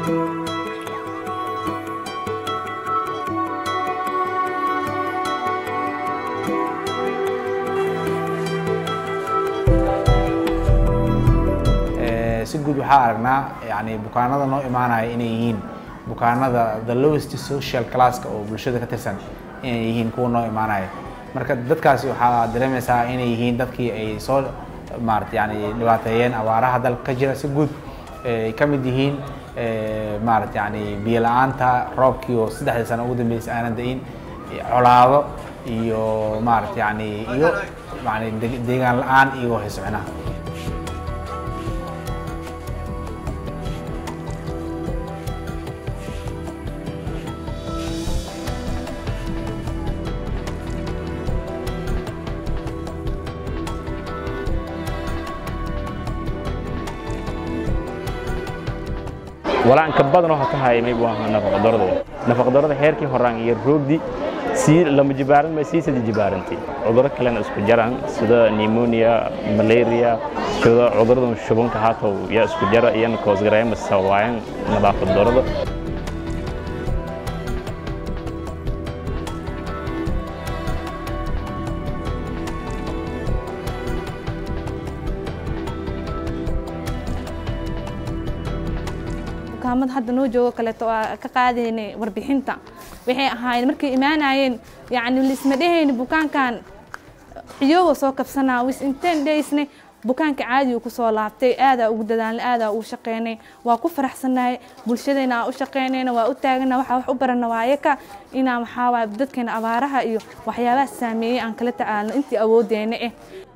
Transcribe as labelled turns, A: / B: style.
A: si guud waxaa aragnaa yani bukaanada noo imaanaya inay yihiin bukaanada the lowest social classka oo bulshada ka tirsan inay yihiin kuwa noo imaanaya marka dadkaasi waxaa dareemaysaa inay yihiin dadkii ay soo maarata yani dhibaateeyeen abaaraha dalka ka jira si guud ay ka mid yihiin maarata yani biyo la-aanta roobkii oo saddexdii sano ugu dambeysay aanan da-in colaado iyo maarata yani iyo yani deegaan la-aan iyo haysmicnaha
B: walaanka badan oo ka hayay maybu ahaa nafaqa darada nafaqa darada heerkii horaan iyo roogdi sii lama jibaaran ma sii sadi jibaarantay cudurro kalena isku jaraan sida pneumonia malaria sida cuduradan shubanka haatow yaa isku jara iyana koosgareema sababayan nadaafad darada
C: bukaamada hadda noo joogo kaleeto waa ka qaadaynay warbixinta waxay ahaayeen markay imaanayeen yacni lisma dhehayni bukaankan ciyooga soo kabsanaa wis inteen dhaysne bukaanka caadigu kusoo laabtay aadaa ugu dadaalnay aadaa ugu shaqeynay waa ku faraxsanahay bulshadayna aan u shaqeynayna waa u taagana waxaa wax u barana waayaka inaan waxaa waay dadkeena abaaraha iyo waxyaabaha saameeyey aan kala tacaalno intii awoodeyna eh